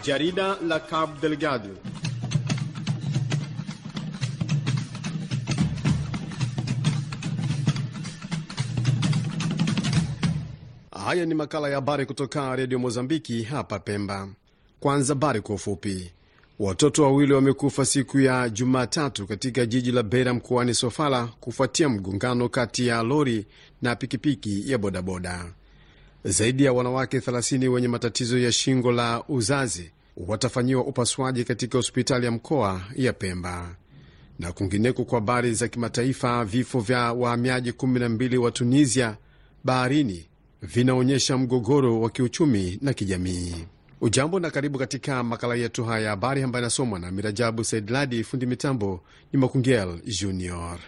Jarida la Cabo Delgado. Haya ni makala ya habari kutoka redio Mozambiki hapa Pemba. Kwanza habari kwa ufupi. Watoto wawili wamekufa siku ya Jumatatu katika jiji la Beira mkoani Sofala kufuatia mgongano kati ya lori na pikipiki ya bodaboda. Zaidi ya wanawake 30 wenye matatizo ya shingo la uzazi watafanyiwa upasuaji katika hospitali ya mkoa ya Pemba. Na kwingineko, kwa habari za kimataifa, vifo vya wahamiaji 12 wa Tunisia baharini vinaonyesha mgogoro wa kiuchumi na kijamii. Ujambo na karibu katika makala yetu haya ya habari ambayo inasomwa na Mirajabu Saidladi. Fundi mitambo ni Makungel Junior.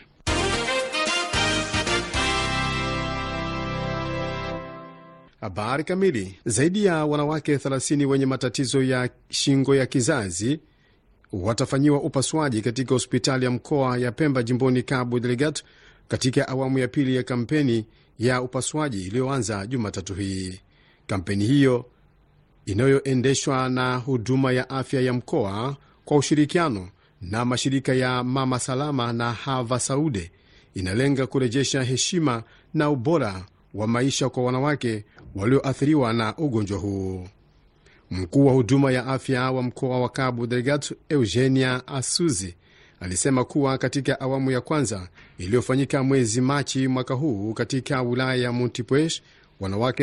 Habari kamili. Zaidi ya wanawake 30 wenye matatizo ya shingo ya kizazi watafanyiwa upasuaji katika hospitali ya mkoa ya Pemba jimboni Cabo Delgado katika awamu ya pili ya kampeni ya upasuaji iliyoanza Jumatatu hii. Kampeni hiyo inayoendeshwa na huduma ya afya ya mkoa kwa ushirikiano na mashirika ya Mama Salama na Hava Saude inalenga kurejesha heshima na ubora wa maisha kwa wanawake walioathiriwa na ugonjwa huu. Mkuu wa huduma ya afya wa mkoa wa Cabo Delgado Eugenia Asuzi alisema kuwa katika awamu ya kwanza iliyofanyika mwezi Machi mwaka huu katika wilaya ya Montepuez, wanawake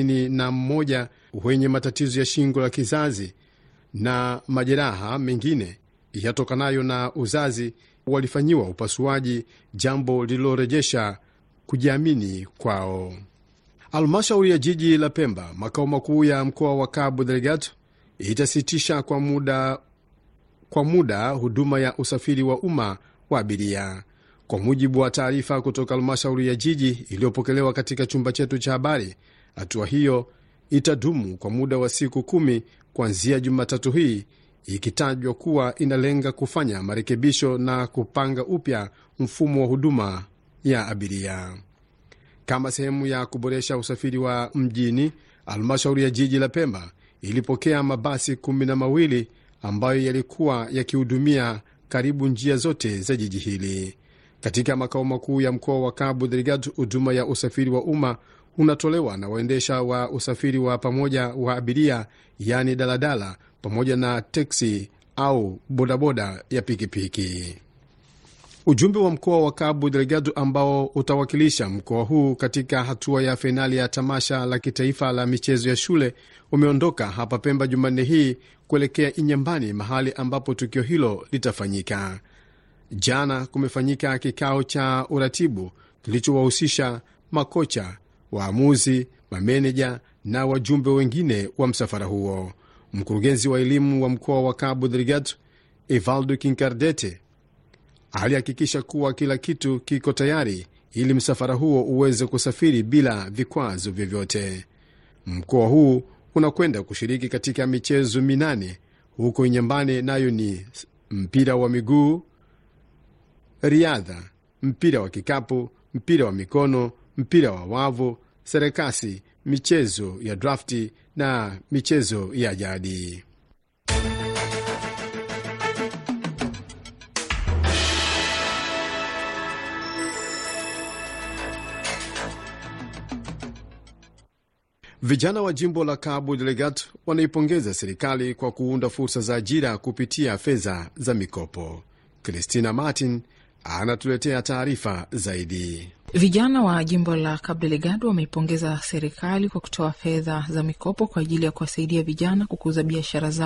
31 wenye matatizo ya shingo la kizazi na majeraha mengine yatokanayo na uzazi walifanyiwa upasuaji, jambo lililorejesha kujiamini kwao. Halmashauri ya jiji la Pemba, makao makuu ya mkoa wa Cabo Delgado, itasitisha kwa muda kwa muda huduma ya usafiri wa umma wa abiria. Kwa mujibu wa taarifa kutoka halmashauri ya jiji iliyopokelewa katika chumba chetu cha habari, hatua hiyo itadumu kwa muda wa siku kumi kuanzia Jumatatu hii, ikitajwa kuwa inalenga kufanya marekebisho na kupanga upya mfumo wa huduma ya abiria kama sehemu ya kuboresha usafiri wa mjini. Halmashauri ya jiji la Pemba ilipokea mabasi kumi na mawili ambayo yalikuwa yakihudumia karibu njia zote za jiji hili. Katika makao makuu ya mkoa wa Cabo Delgado, huduma ya usafiri wa umma unatolewa na waendesha wa usafiri wa pamoja wa abiria, yaani daladala, pamoja na teksi au bodaboda ya pikipiki. Ujumbe wa mkoa wa Cabo Delgado ambao utawakilisha mkoa huu katika hatua ya fainali ya tamasha la kitaifa la michezo ya shule umeondoka hapa Pemba Jumanne hii kuelekea Inyambani, mahali ambapo tukio hilo litafanyika. Jana kumefanyika kikao cha uratibu kilichowahusisha makocha, waamuzi, mameneja na wajumbe wengine wa msafara huo. Mkurugenzi wa elimu wa mkoa wa Cabo Delgado Evaldo Kinkardete alihakikisha kuwa kila kitu kiko tayari ili msafara huo uweze kusafiri bila vikwazo vyovyote. Mkoa huu unakwenda kushiriki katika michezo minane huko Inyambane, nayo ni mpira wa miguu, riadha, mpira wa kikapu, mpira wa mikono, mpira wa wavu, sarakasi, michezo ya drafti na michezo ya jadi. Vijana wa jimbo la Cabo Delgado wanaipongeza serikali kwa kuunda fursa za ajira kupitia fedha za mikopo. Christina Martin anatuletea taarifa zaidi. Vijana wa jimbo la Cabo Delgado wameipongeza serikali kwa kutoa fedha za mikopo kwa ajili ya kuwasaidia vijana kukuza biashara zao